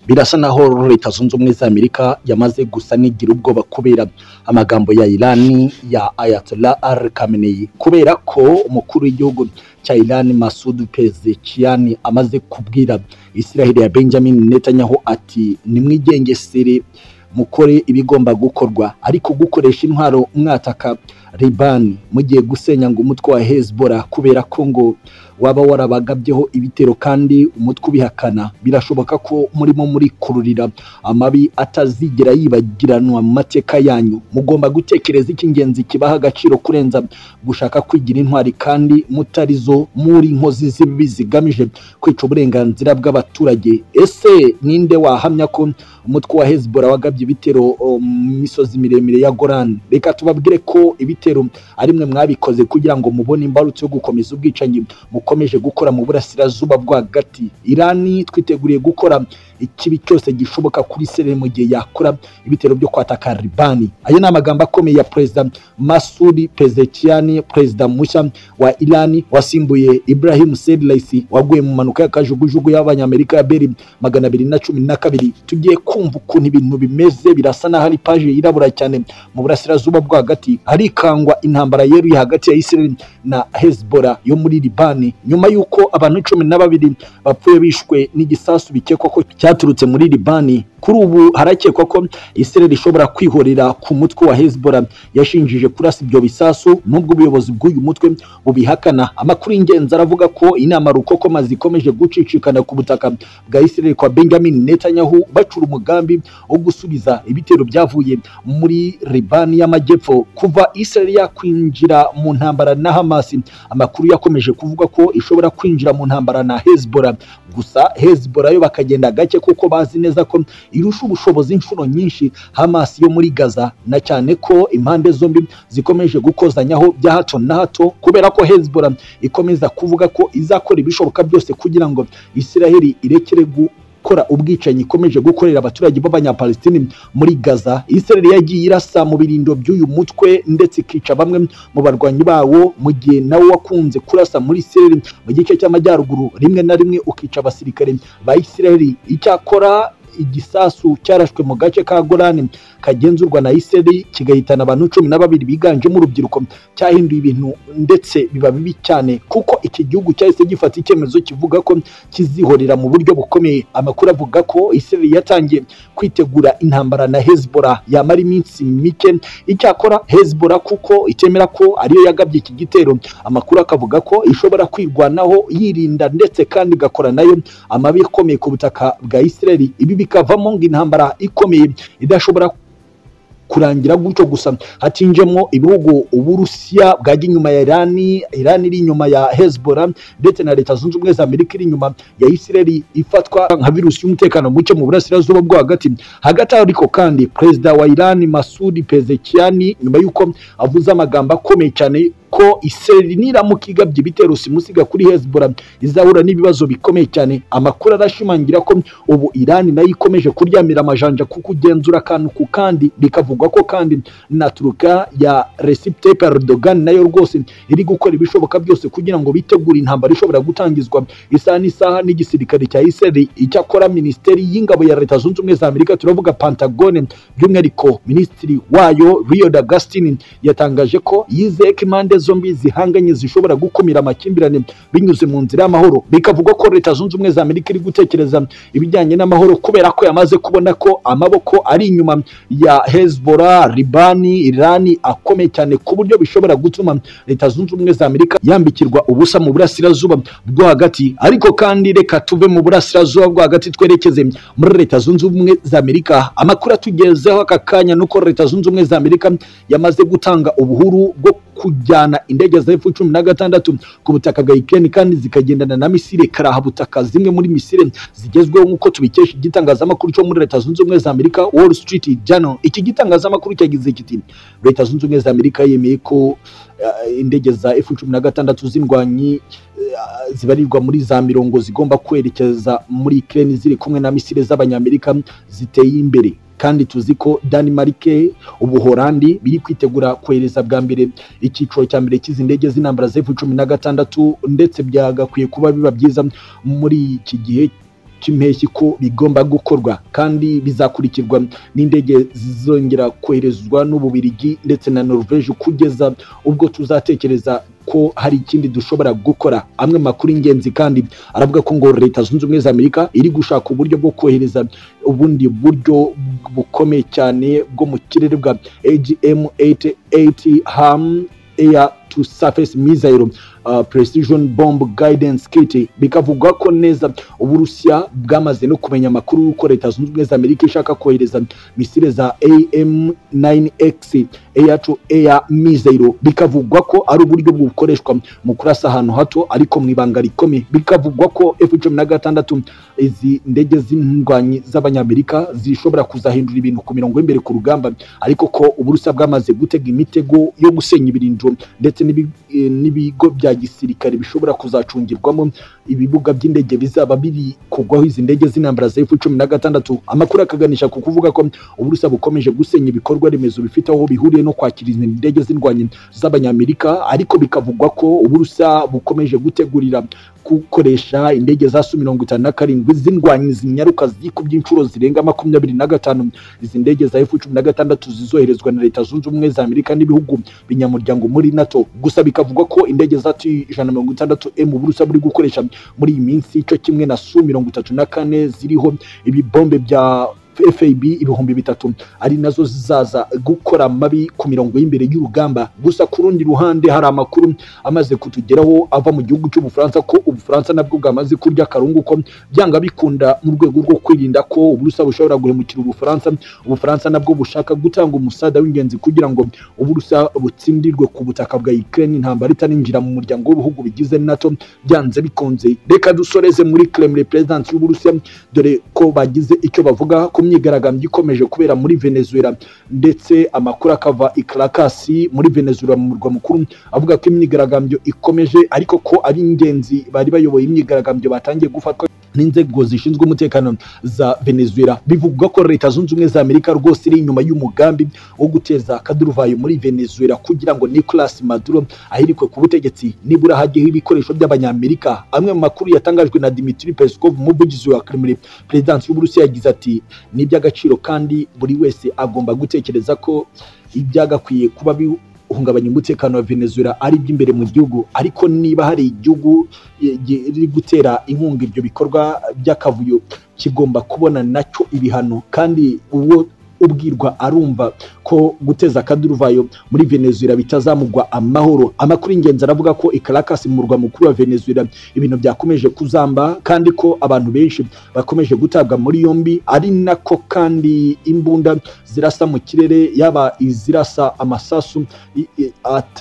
birasa naho leta zunze ubumwe za amerika yamaze gusa n'igira ubwoba kubera amagambo ya irani ya ayatollah al khamenei kubera ko umukuru w'igihugu cya irani masudu pezekiyani amaze kubwira israheli ya benjamin netanyahu ati nimwigengesere mukore ibigomba gukorwa ariko gukoresha intwaro mwataka ribani mugiye gusenya ngo umutwe wa hezbollah kubera ko ngo waba warabagabyeho ibitero kandi umutwe ubihakana birashoboka ko murimo murikururira amabi atazigera yibagiranwa mu mateka yanyu mugomba gutekereza icy'ingenzi kibaha agaciro kurenza gushaka kwigira intwari kandi mutari zo muri inkozi z'ibibi zigamije kwica uburenganzira bw'abaturage ese ninde wahamya ko umutwe wa hezbollah wagabye ibitero um, mu misozi miremire ya goran reka tubabwire ko ibitero ari mwe mwabikoze kugira ngo mubone imbarutso yo gukomeza ubwicanyi mukomeje gukora mu burasirazuba bwo hagati irani twiteguriye gukora ikibi cyose gishoboka kuri sere mu gihe yakora ibitero byo kwataka ribani ayo ni amagambo akomeye ya perezida masudi pezekiyani perezida mushya wa irani wasimbuye ibrahim sedlaisi waguye mu mpanuka y'akajugujugu y'abanyamerika ya beri magana abiri na cumi na kabiri tugiye kumva ukuntu ibintu bimeze birasa n'aho ari paje yirabura cyane mu burasirazuba bwo hagati harikangwa intambara yeruye hagati ya israel na hezbollah yo muri libani nyuma y'uko abantu cumi na babiri bapfuye bishwe n'igisasu bikekwa ko cyaturutse muri libani kuri ubu harakekwa ko israel ishobora kwihorera ku mutwe wa hezbollah yashinjije kurasa ibyo bisasu nubwo ubuyobozi bw'uyu mutwe bubihakana amakuru y'ingenzi aravuga ko inama rukokoma zikomeje gucicikana ku butaka bwa israel kwa benjamin netanyahu bacura umugambi wo gusubiza ibitero byavuye muri libani y'amajyepfo kuva israel yakwinjira mu ntambara na hamas amakuru yakomeje kuvuga ko ishobora kwinjira mu ntambara na hezbollah gusa hezbollah yo bakagenda gake kuko bazi neza ko irusha ubushobozi inshuro nyinshi Hamas yo muri Gaza na cyane ko impande zombi zikomeje gukozanyaho bya hato na hato kubera ko Hezbollah ikomeza kuvuga ko izakora ibishoboka byose kugira ngo Isiraheli irekere gu gukora ubwicanyi ikomeje gukorera abaturage b'abanyapalestine muri gaza israel yagiye irasa mu birindo by'uyu mutwe ndetse ikica bamwe mu barwanyi bawo mu gihe nawe wakunze kurasa muri israel mu gice cy'amajyaruguru rimwe na rimwe ukica abasirikare ba israel icyakora igisasu cyarashwe mu gace ka Golani kagenzurwa na Israel kigahitana abantu cumi na babiri biganjemo urubyiruko cyahinduye ibintu ndetse biba bibi cyane kuko iki gihugu cyahise gifata icyemezo kivuga ko kizihorera mu buryo bukomeye amakuru avuga ko Israel yatangiye kwitegura intambara na Hezbollah yamara iminsi mike icyakora Hezbollah kuko itemera ko ariyo yagabye iki gitero amakuru akavuga ko ishobora kwirwanaho yirinda ndetse kandi igakora nayo amabi akomeye ku butaka bwa Israel ibi bikavamo ngo intambara ikomeye idashobora kurangira gutyo gusa hatinjemo ibihugu uburusiya bwajya inyuma ya irani irani iri inyuma ya hezbollah ndetse na leta zunze ubumwe za amerika iri inyuma ya israeli ifatwa nka virusi y'umutekano muke mu burasirazuba bwo hagati hagati aho ariko kandi perezida wa irani masudi pezekiyani nyuma y'uko avuze amagambo akomeye cyane ko israeli niramuka igabye ibitero simusiga kuri hezbollah izahura n'ibibazo bikomeye cyane amakuru arashimangira ko ubu irani nayo ikomeje kuryamira amajanja kuko ugenzura akantu ku kandi bikavugwa ko kandi na turuka ya Recep Tayyip Erdogan nayo rwose iri gukora ibishoboka byose kugira ngo bitegure intambara ishobora gutangizwa isaha n'isaha n'igisirikare cya israeli icyakora minisiteri y'ingabo ya leta zunze ubumwe za amerika turavuga pantagone by'umwihariko minisitiri wayo rio d'agustin yatangaje ko yizeye ko impande zombi zihanganye zishobora gukumira amakimbirane binyuze mu nzira y'amahoro bikavugwa ko leta zunze ubumwe za amerika iri gutekereza ibijyanye n'amahoro kubera ko yamaze kubona ko amaboko ari inyuma ya hezbollah ribani irani akomeye cyane ku buryo bishobora gutuma leta zunze ubumwe za amerika yambikirwa ubusa mu burasirazuba bwo hagati ariko kandi reka tuve mu burasirazuba bwo hagati twerekeze muri leta zunze ubumwe za amerika amakuru atugezeho aka kanya nuko leta zunze ubumwe za amerika yamaze gutanga ubuhuru bwo kujyana indege za F cumi na gatandatu ku butaka bwa Ukraine kandi zikagendana na misile karahabutaka zimwe muri misile zigezweho nk'uko tubikesha igitangazamakuru cyo muri Leta Zunze Ubumwe za Amerika Wall Street Journal iki gitangazamakuru cyagize kiti Leta Zunze Ubumwe za Amerika yemeye ko uh, indege za F cumi na gatandatu z'indwanyi zibarirwa muri za mirongo zigomba kwerekeza muri Ukraine ziri kumwe na misile z'abanyamerika ziteye imbere kandi tuzi ko danimarike ubuhorandi biri kwitegura kohereza bwa mbere icyiciro cya mbere cy'izi ndege z'intambara zefu cumi na gatandatu ndetse byagakwiye kuba biba byiza muri iki gihe cy'impeshyi ko bigomba gukorwa kandi bizakurikirwa n'indege zizongera koherezwa n'Ububirigi ndetse na Norvège kugeza ubwo tuzatekereza ko hari ikindi dushobora gukora amwe mu makuru y'ingenzi kandi aravuga ko ngo leta zunze ubumwe za amerika iri gushaka uburyo bwo kohereza ubundi buryo bukomeye cyane bwo mu kirere bwa agm 88 ham air to surface missile uh, precision bomb guidance kit bikavuga ko neza uburusiya bwamaze no kumenya amakuru y'uko leta zunze ubumwe za amerika ishaka kohereza misile za am 9x air to air missile bikavugwa ko ari uburyo bukoreshwa mu kurasa ahantu hato ariko mu ibanga rikomeye bikavugwa ko f cumi na gatandatu izi ndege z'indwanyi z'abanyamerika zishobora kuzahindura ibintu ku mirongo y'imbere ku rugamba ariko ko uburusiya bwamaze gutega imitego yo gusenya ibirindiro ndetse n'ibi- eh, n'ibigo bya gisirikare bishobora kuzacungirwamo ibibuga by'indege bizaba biri kugwaho izi ndege z'intambara za F cumi na gatandatu amakuru akaganisha ku kuvuga ko uburusiya bukomeje gusenya ibikorwa remezo bifite aho bihuriye no kwakira izi ndege z'indwanyi z'abanyamerika ariko bikavugwa ko uburusiya bukomeje gutegurira gukoresha indege za su mirongo itanu na karindwi z'indwanyi zinyaruka zikubye inshuro zirenga makumyabiri na gatanu izi ndege za F cumi na gatandatu zizoherezwa na leta zunze ubumwe za amerika n'ibihugu binyamuryango muri nato gusa bikavugwa ko indege za tu ijana na mirongo itandatu emu uburusiya buri gukoresha muri iyi minsi cyo kimwe na su mirongo itatu na kane ziriho ibibombe bya fab ibihumbi bitatu ari nazo zizaza gukora amabi ku mirongo y'imbere y'urugamba gusa ku rundi ruhande hari amakuru amaze kutugeraho ava mu gihugu cy'ubufaransa ko ubufaransa nabwo bwamaze kurya akarungu ko byanga bikunda mu rwego rwo kwirinda ko uburusiya bushobora guhemukira ubufaransa ubufaransa nabwo bushaka gutanga umusada w'ingenzi kugira ngo uburusiya butsindirwe ku butaka bwa ukraine intambara itarinjira mu muryango w'ibihugu bigize nato byanze bikunze reka dusoreze muri kremlin perezidansi y'uburusiya dore ko bagize icyo bavuga ku myigaragambyo ikomeje kubera muri venezuela ndetse amakuru akava i karakasi muri venezuela mu murwa mukuru avuga ko imyigaragambyo ikomeje ariko ko ari ingenzi bari bayoboye imyigaragambyo batangiye gufatwa n'inzego zishinzwe umutekano za venezuela bivugwa ko leta zunze ubumwe za amerika rwose iri inyuma y'umugambi wo guteza akaduruvayo muri venezuela kugira ngo nicolas maduro ahirikwe ku butegetsi nibura hajyeho ibikoresho by'abanyamerika amwe mu makuru yatangajwe na dimitri peskov umuvugizi wa kremlin perezidansi y'uburusiya yagize ati ni iby'agaciro kandi buri wese agomba gutekereza ko ibyagakwiye kuba bihungabanya umutekano wa venezuela ari iby'imbere mu gihugu ariko niba hari igihugu riri gutera inkunga ibyo bikorwa by'akavuyo kigomba kubona nacyo ibihano kandi uwo ubwirwa arumva ko guteza akaduruvayo muri venezuela bitazamugwa amahoro amakuru y'ingenzi aravuga ko i Caracas mu murwa mukuru wa venezuela ibintu byakomeje kuzamba kandi ko abantu benshi bakomeje gutabwa muri yombi ari nako kandi imbunda zirasa mu kirere yaba izirasa amasasu i- i-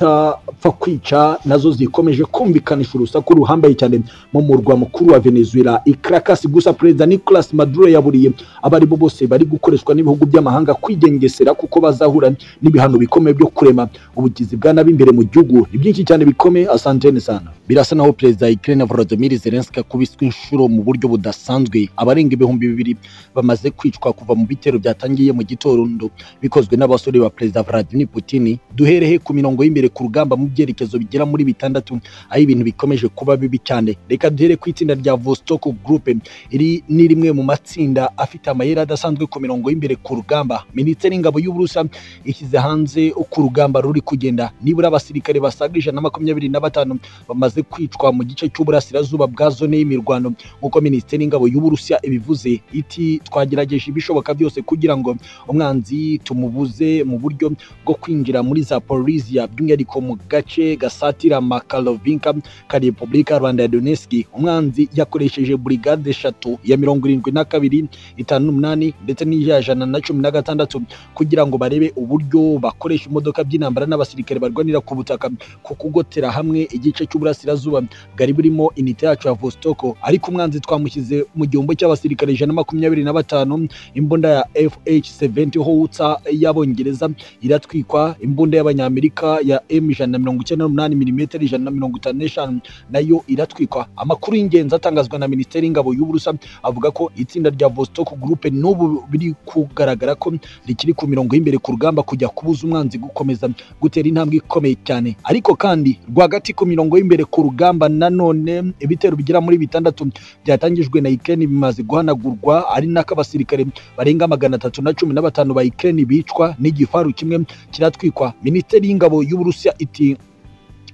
atapfa kwica nazo zikomeje kumvikanisha urusaku ruhambaye cyane mu murwa mukuru wa venezuela i Caracas gusa perezida nicolas maduro yaburiye abo ari bo bose bari gukoreshwa n'ibihugu by'amahanga kwigengesera kuko bazahura n'ibihano bikomeye byo kurema ubugizi bwa nabi imbere mu gihugu ni byinshi cyane bikomeye asantene sana birasa naho perezida wa Ukraine Volodymyr Zelensky akubiswe inshuro mu buryo budasanzwe abarenga ibihumbi bibiri bamaze kwicwa kuva mu bitero byatangiye mu gitondo bikozwe n'abasore ba perezida Vladimir Putin duhereye ku mirongo y'imbere ku rugamba mu byerekezo bigera muri bitandatu aho ibintu bikomeje kuba bibi cyane reka duhere ku itsinda rya Vostok Group iri ni rimwe mu matsinda afite amayeri adasanzwe ku mirongo y'imbere ku rugamba minisiteri y'ingabo y'uburusa ishyize hanze uko urugamba ruri kugenda nibura abasirikare basaga ijana na makumyabiri na batanu bamaze kwicwa mu gice cy'uburasirazuba bwa zone y'imirwano nk'uko minisiteri y'ingabo y'uburusiya ibivuze iti twagerageje ibishoboka byose kugira ngo umwanzi tumubuze mu buryo bwo kwinjira muri zaporisiya by'umwihariko mu gace gasatira makalovinka ka repubulika rwanda ya donetsk umwanzi yakoresheje burigade eshatu ya mirongo irindwi na kabiri itanu n'umunani ndetse n'iya jana na cumi na gatandatu kugira ngo barebe uburyo bakoresha imodoka by'intambara n'abasirikare barwanira ku butaka ku kugotera hamwe igice cy'uburasirazuba bwari burimo inite yacu ya vostoko ariko umwanzi twamushyize mu gihombo cy'abasirikare ijana na makumyabiri na batanu imbunda ya fh70 howitza y'abongereza iratwikwa imbunda y'abanyamerika ya m ijana na mirongo icyenda n'umunani milimetero ijana na mirongo itanu n'eshanu nayo iratwikwa amakuru y'ingenzi atangazwa na minisiteri y'ingabo y'uburusa avuga ko itsinda rya vostok group n'ubu biri kugaragara ko rikiri ku mirongo y'imbere ku rugamba kujya kubuza umwanzi gukomeza gutera intambwe ikomeye cyane ariko kandi rwagati ku mirongo y'imbere ku rugamba nanone ibitero bigera muri bitandatu byatangijwe na Ukraine bimaze guhanagurwa ari nako abasirikare barenga magana atatu na cumi na batanu ba Ukraine bicwa n'igifaru kimwe kiratwikwa minisiteri y'ingabo y'uburusiya iti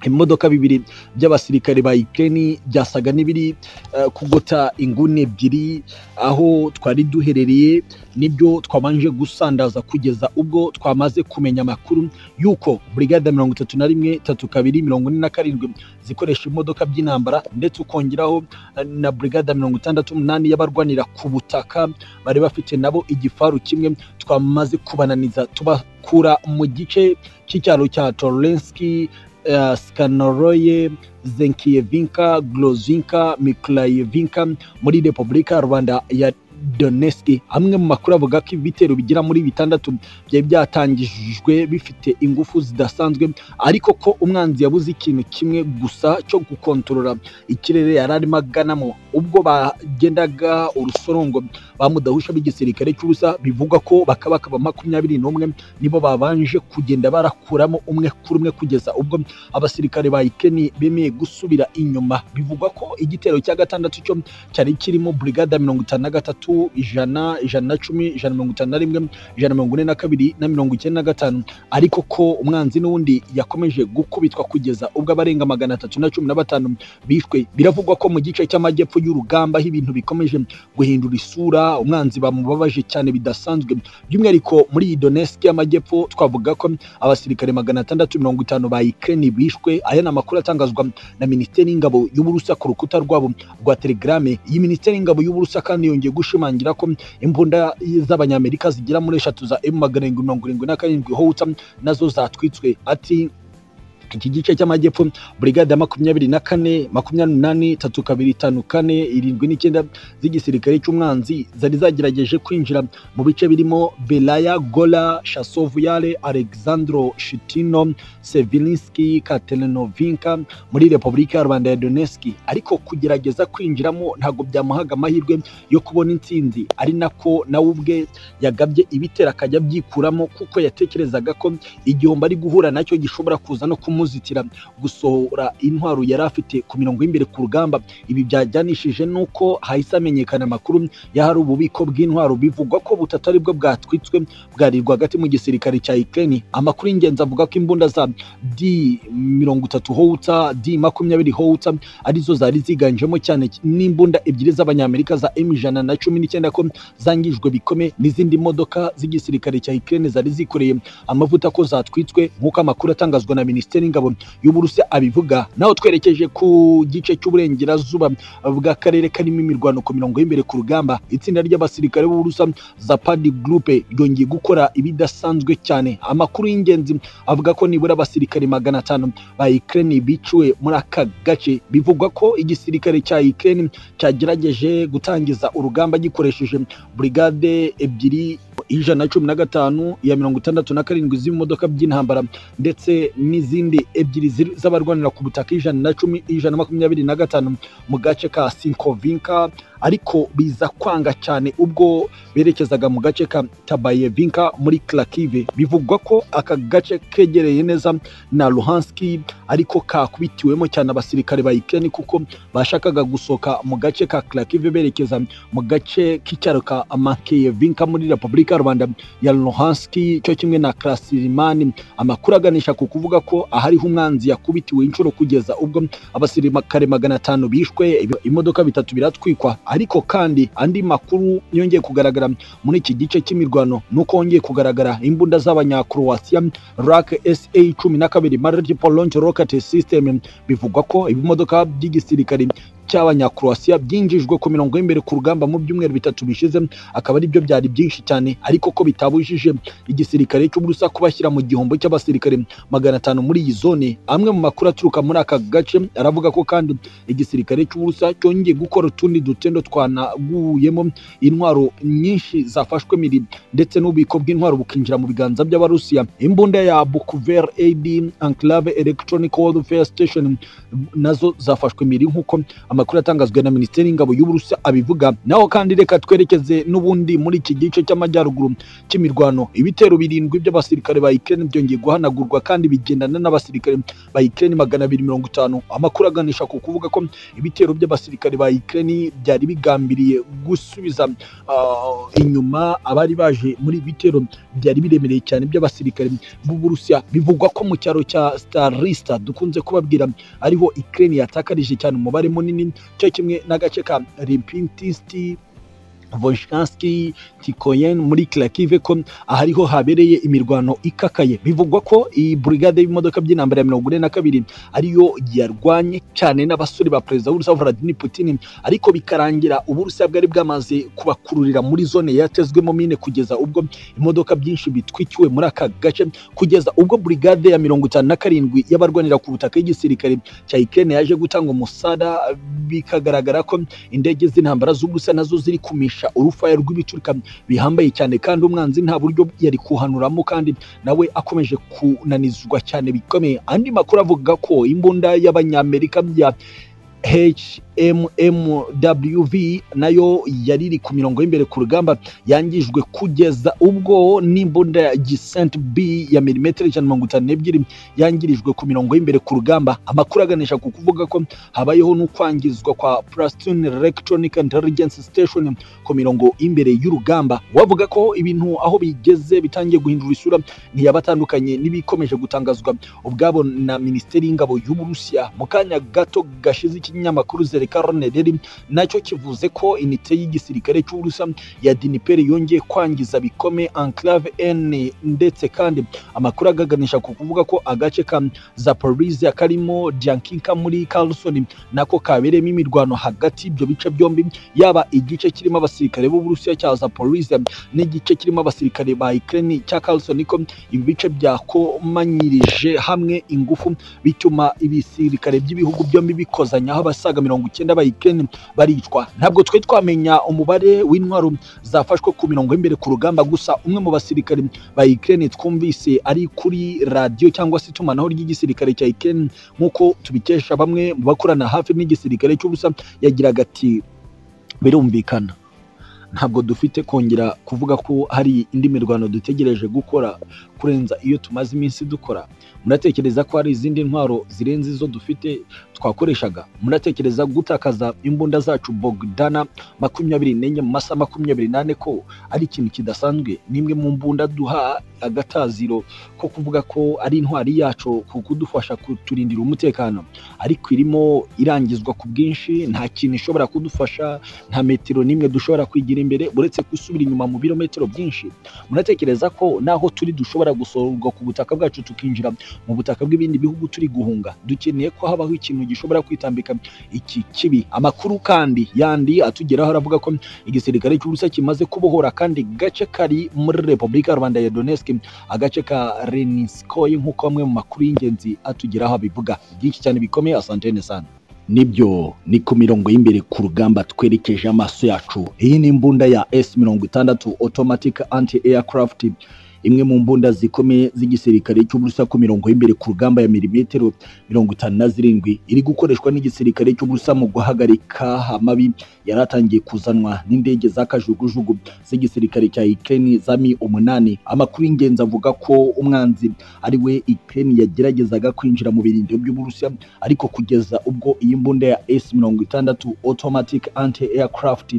ibimodoka bibiri by'abasirikare ba Ukraine byasaga n'ibiri eh, kugota inguni ebyiri aho twari duherereye nibyo twabanje gusandaza kugeza ubwo twamaze kumenya amakuru yuko brigade mirongo itatu na rimwe tatu kabiri mirongo ine na karindwi zikoresha ibimodoka by'intambara ndetse ukongeraho eh, na brigade mirongo itandatu n'umunani y'abarwanira ku butaka bari bafite nabo igifaru kimwe twamaze kubananiza tubakura mu gice cy'icyaro cya Torenski uh, Skanoroye, Zenkievinka, Glozinka, Miklayevinka muri Repubulika ya Rwanda ya Donetsk. Amwe mu makuru avuga ko ibitero bigera muri bitandatu byari byatangijwe bifite ingufu zidasanzwe, ariko ko umwanzi yabuze ikintu kimwe gusa cyo gukontorora ikirere yari arimo aganamo. Ubwo bagendaga urusorongo bamudahusha b'igisirikare cy'ubusa, bivugwa ko bakabaka ba makumyabiri n'umwe nibo babanje kugenda barakuramo umwe kuri umwe kugeza ubwo abasirikare ba Ukraine bemeye gusubira inyuma. Bivugwa ko igitero cya gatandatu cyo cyari kirimo brigade mirongo itanu na gatatu ijana ijana na cumi ijana na mirongo itanu na rimwe ijana na mirongo ine na kabiri na mirongo icyenda na gatanu ariko ko umwanzi n'uwundi yakomeje gukubitwa kugeza ubwo abarenga magana atatu na cumi na batanu bishwe biravugwa ko mu gice cy'amajyepfo y'urugamba aho ibintu bikomeje guhindura isura umwanzi bamubabaje cyane bidasanzwe by'umwihariko muri iyi Donetsk y'amajyepfo twavuga ko abasirikare magana atandatu mirongo itanu ba Ukraine bishwe aya ni amakuru atangazwa na minisiteri y'ingabo y'uburusiya ku rukuta rwabo rwa telegrame iyi minisiteri y'ingabo y'uburusiya kandi yongeye gushimangira ko imbunda z'abanyamerika zigera muri eshatu za emu magana arindwi mirongo irindwi na karindwi howitza nazo zatwitswe ati iki gice cy'amajyepfo burigade ya makumyabiri na kane makumyabiri n'umunani tatu kabiri itanu kane irindwi n'icyenda z'igisirikare cy'umwanzi zari zagerageje kwinjira mu bice birimo belaya gola shasovuyare alexandro shitino sevilinski katerinovinka muri repubulika ya rwanda ya donetsk ariko kugerageza kwinjiramo ntabwo byamuhaga amahirwe yo kubona intsinzi ari nako nawe ubwe yagabye ibitera akajya abyikuramo kuko yatekerezaga ko igihombo ari guhura nacyo gishobora kuza no kumuzitira gusohora intwaro yari afite ku mirongo y'imbere ku rugamba ibi byajyanishije n'uko hahise hamenyekana amakuru y'ahari ububiko bw'intwaro bivugwa ko butatu aribwo bwatwitswe bwari rwagati mu gisirikare cya Ukraine amakuru y'ingenzi avuga ko imbunda za D mirongo itatu howitza D makumyabiri howitza arizo zari ziganjemo cyane n'imbunda ebyiri z'abanyamerika za M ijana na cumi n'icyenda ko zangijwe bikome n'izindi modoka z'igisirikare cya Ukraine zari zikoreye amavuta ko zatwitswe nk'uko amakuru atangazwa na minisiteri y'ingabo y'uburusiya abivuga naho twerekeje ku gice cy'uburengerazuba bw'akarere karimo imirwano ku mirongo y'imbere ku rugamba itsinda ry'abasirikare b'uburusiya zapadi gurupe ryongeye gukora ibidasanzwe cyane amakuru y'ingenzi avuga ko nibura abasirikare magana atanu ba Ukraine biciwe muri aka gace bivugwa ko igisirikare cya Ukraine cyagerageje gutangiza urugamba gikoresheje brigade ebyiri ijana na cumi na gatanu iya mirongo itandatu na karindwi z'imodoka by'intambara ndetse n'izindi ebyiri ziri- z'abarwanira ku butaka ijana na cumi ijana na makumyabiri na gatanu mu gace ka sinkovinka ariko biza kwanga cyane ubwo berekezaga mu gace ka tabayevinka muri klakive bivugwa ko aka gace kegereye neza na luhanski ariko kakubitiwemo cyane abasirikare ba ukraine kuko bashakaga gusohoka mu gace ka klakive berekeza mu gace k'icyaro ka amakeyevinka muri repubulika ya rwanda ya luhanski cyo kimwe na krasirimani amakuru aganisha ku kuvuga ko ahariho umwanzi yakubitiwe inshuro kugeza ubwo abasirikare magana atanu bishwe ibi- imodoka bitatu biratwikwa ariko kandi andi makuru yongeye kugaragara muri iki gice cy'imirwano ni uko hongeye kugaragara imbunda z'abanyakroatia rak sa cumi na kabiri multiple launch rocket system bivugwa ko ibimodoka by'igisirikare cy'abanyakroatia byinjijwe ku mirongo y'imbere ku rugamba mu byumweru bitatu bishize akaba ari byo byari byinshi cyane ariko ko bitabujije igisirikare cy'uburusa kubashyira mu gihombo cy'abasirikare magana atanu muri iyi zone amwe mu makuru aturuka muri aka gace aravuga ko kandi igisirikare cy'uburusa cyongeye gukora utundi dutendo twanaguyemo intwaro nyinshi zafashwe miri ndetse n'ububiko bw'intwaro bukinjira mu biganza by'abarusiya imbunda ya bukuver ad enclave electronic warfare station nazo zafashwe miri nk'uko amakuru atangazwa na minisiteri y'ingabo y'uburusiya abivuga naho kandi reka twerekeze n'ubundi muri iki gice cy'amajyaruguru cy'imirwano ibitero birindwi by'abasirikare ba Ukraine byongeye guhanagurwa kandi bigendana n'abasirikare ba Ukraine magana abiri mirongo itanu amakuru aganisha ku kuvuga ko ibitero by'abasirikare ba Ukraine byari bigambiriye gusubiza ah, inyuma abari baje muri ibi bitero byari biremereye cyane by'abasirikare b'uburusiya bivugwa ko mu cyaro cya starista dukunze kubabwira ariho Ukraine yatakarije cyane umubare munini cyo kimwe n'agace ka Ripintisti Volchanski Tikoyen muri Klakive ko ahariho habereye imirwano ikakaye bivugwa ko iyi brigade y'imodoka by'intambara ya mirongo ine na kabiri ariyo yarwanye cyane n'abasore ba perezida w'urusiya Vladimir Putin ariko bikarangira uburusiya bwari bwamaze kubakururira muri zone yatezwemo mine kugeza ubwo imodoka byinshi bitwikiwe muri aka gace kugeza ubwo brigade ya mirongo itanu na karindwi y'abarwanira ku butaka y'igisirikare cya Ukraine yaje gutanga umusada bikagaragara ko indege z'intambara z'ubusa nazo ziri kumisha urufaya rw'ibiturika bihambaye cyane kandi umwanzi nta buryo yari kuhanuramo kandi nawe akomeje kunanizwa cyane bikomeye andi makuru avuga ko imbunda y'abanyamerika bya HMMWV nayo yari iri ku mirongo y'imbere ku rugamba yangijwe kugeza ubwo n'imbunda ya Gisent B ya milimetero ijana na mirongo itanu n'ebyiri yangirijwe ku mirongo y'imbere ku rugamba amakuru aganisha ku kuvuga ko habayeho n'ukwangizwa kwa Plastun Electronic Intelligence Station ku mirongo y'imbere y'urugamba wavuga ko ibintu aho bigeze bitangiye guhindura isura ntiyabatandukanye n'ibikomeje gutangazwa ubwabo na minisiteri y'ingabo y'uburusiya mu kanya gato gashize ikinyamakuru zereka ronederi nacyo kivuze ko inite y'igisirikare cy'uburusa ya diniperi yongeye kwangiza bikome enclave n ndetse kandi amakuru agaganisha ku kuvuga ko agace ka zaporizia karimo diankinka muri carlson nako kabereyemo imirwano hagati ibyo bice byombi yaba igice kirimo abasirikare b'uburusiya cya zaporizia n'igice kirimo abasirikare ba ukraine cya carlson ko ibi bice byakomanyirije hamwe ingufu bituma ibisirikare by'ibihugu byombi bikozanyaho abasaga mirongo icyenda ba Ukraine baricwa ntabwo twe twamenya umubare w'intwaro zafashwe ku mirongo y'imbere ku rugamba gusa umwe mu basirikare ba Ukraine twumvise ari kuri radiyo cyangwa se itumanaho ry'igisirikare cya Ukraine nk'uko tubikesha bamwe mu bakorana hafi n'igisirikare cy'ubusa yagiraga ati birumvikana ntabwo dufite kongera kuvuga ko hari indi mirwano dutegereje gukora kurenza iyo tumaze iminsi dukora muratekereza ko hari izindi ntwaro zirenze izo dufite twakoreshaga muratekereza gutakaza imbunda zacu bogdana makumyabiri n'enye mu masaha makumyabiri n'ane ko ari ikintu kidasanzwe n'imwe mu mbunda duha agataziro ko kuvuga ko ari intwari yacu ku kudufasha kuturindira umutekano ariko irimo irangizwa ku bwinshi nta kintu ishobora kudufasha nta metero n'imwe dushobora kwigira imbere uretse gusubira inyuma mu birometero byinshi muratekereza ko naho turi dushobora gusohorwa ku butaka bwacu tukinjira mu butaka bw'ibindi bihugu turi guhunga dukeneye ko habaho ikintu gishobora kwitambika iki kibi amakuru kandi yandi atugeraho aravuga ko igisirikare cy'ubusa kimaze kubohora kandi gace kari muri repubulika ya rwanda ya donetsk agace ka reniskoye nk'uko bamwe mu makuru y'ingenzi atugeraho abivuga byinshi cyane bikomeye asantene sana nibyo ni ku mirongo y'imbere ku rugamba twerekeje amaso yacu iyi ni imbunda ya s mirongo itandatu automatic anti aircraft imwe mu mbunda zikomeye z'igisirikare cy'uburusa ku mirongo y'imbere ku rugamba ya milimetero mirongo itanu na zirindwi iri gukoreshwa n'igisirikare cy'uburusa mu guhagarika amabi yari atangiye kuzanwa n'indege za kajugujugu z'igisirikare cya Ukraine za mi umunani amakuru y'ingenzi avuga ko umwanzi ari we Ukraine yageragezaga kwinjira mu birindiro by'uburusiya ariko kugeza ubwo iyi mbunda ya S mirongo itandatu automatic anti aircraft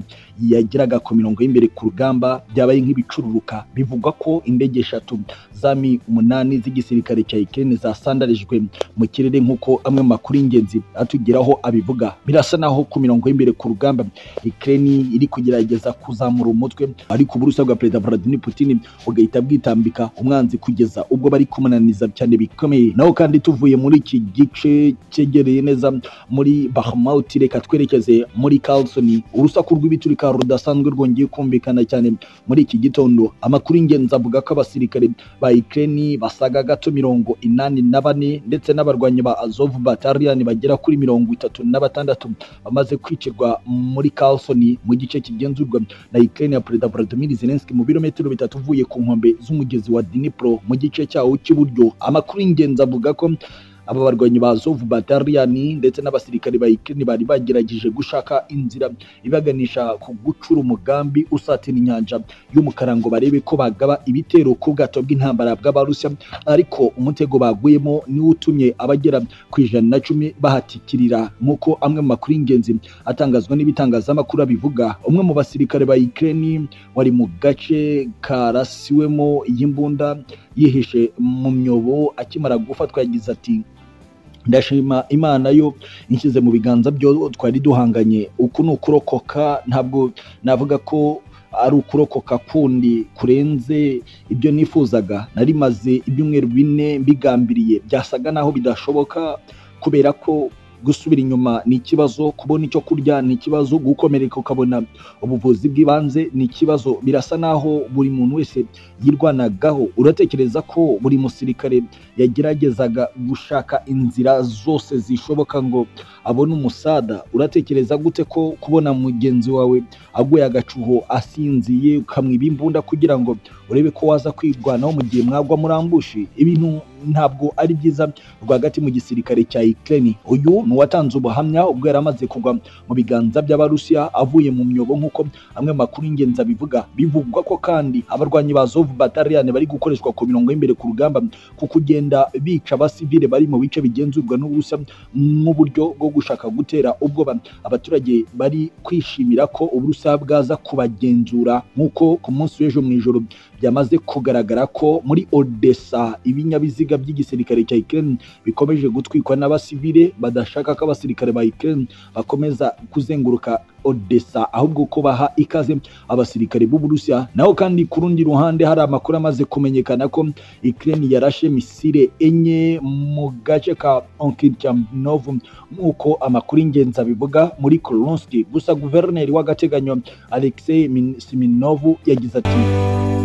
yageraga ku mirongo y'imbere ku rugamba byabaye nk'ibicururuka bivugwa ko indege eshatu za mi umunani z'igisirikare cya Ukraine zasandarijwe mu kirere nk'uko amwe mu makuru y'ingenzi atugeraho abivuga birasa naho ku mirongo y'imbere ku rugamba Ukraine iri kugerageza kuzamura umutwe ariko uburusiya bwa perezida Vladimir Putin bugahita bwitambika umwanzi kugeza ubwo bari kumunaniza cyane bikomeye naho kandi tuvuye muri iki gice cyegereye neza muri Bakhmut reka twerekeze muri Kherson urusaku rw'ibiturika rudasanzwe rwongeye kumvikana cyane muri iki gitondo amakuru y'ingenzi avuga ko abasirikare ba Ukraine basaga gato mirongo inani na bane ndetse n'abarwanyi ba Azov Battalion bagera kuri mirongo itatu na batandatu bamaze kwicirwa muri Carlson mu gice kigenzurwa na Ukraine ya Perezida Volodymyr Zelensky mu birometero bitatu uvuye ku nkombe z'umugezi wa Dnipro mu gice cyawo cy'iburyo amakuru y'ingenzi avuga ko aba barwanyi ba Azov Battalion ndetse n'abasirikare ba Ukraine bari bagerageje gushaka inzira ibaganisha ku gucura umugambi usatira inyanja y'umukara ngo barebe ko bagaba ibitero ku bwato bw'intambara bw'abarusiya ariko umutego baguyemo niwo utumye abagera ku ijana na cumi bahatikirira nk'uko amwe mu makuru y'ingenzi atangazwa n'ibitangazamakuru abivuga umwe mu basirikare ba Ukraine wari mu gace karasiwemo y'imbunda yihishe mu myobo akimara gufatwa yagize ati ndashima imana yo inshyize mu biganza byo twari duhanganye uku ni ukurokoka ntabwo navuga ko ari ukurokoka kundi kurenze ibyo nifuzaga nari maze ibyumweru bine mbigambiriye byasaga naho bidashoboka kubera ko gusubira inyuma ni ikibazo kubona icyo kurya ni ikibazo gukomereka ukabona ubuvuzi bw'ibanze ni ikibazo birasa naho buri muntu wese yirwanagaho uratekereza ko buri musirikare yageragezaga gushaka inzira zose zishoboka ngo abone umusada uratekereza gute ko kubona mugenzi wawe aguye agacuho asinziye ukamwiba imbunda kugira ngo urebe ko waza kwirwanaho mu gihe mwagwa murambushi ibintu ntabwo ari byiza rwagati mu gisirikare cya Ukraine uyu ni uwatanze ubuhamya ubwo yari amaze kugwa mu biganza by'abarusiya avuye mu myobo nk'uko amwe mu makuru y'ingenzi abivuga bivugwa ko kandi abarwanyi ba Azov Battalion bari gukoreshwa ku mirongo y'imbere ku rugamba ku kugenda bica abasivile bari mu bice bigenzurwa n'ubusa nk'uburyo bwo gushaka gutera ubwoba abaturage bari kwishimira ko uburusiya bwaza kubagenzura nk'uko ku munsi w'ejo mu ijoro byamaze kugaragara ko muri Odessa ibinyabiziga by'igisirikare cya Ukraine bikomeje gutwikwa n'abasivile badashaka ko abasirikare ba Ukraine bakomeza kuzenguruka Odessa ahubwo ko baha ikaze abasirikare b'Uburusiya naho kandi ku rundi ruhande hari amakuru amaze kumenyekana ko Ukraine yarashe misile enye mu gace ka Onkirchanov nk'uko amakuru y'ingenzi abivuga muri Kurunsk gusa guverineri w'agateganyo Alexei Min- Siminov yagize ati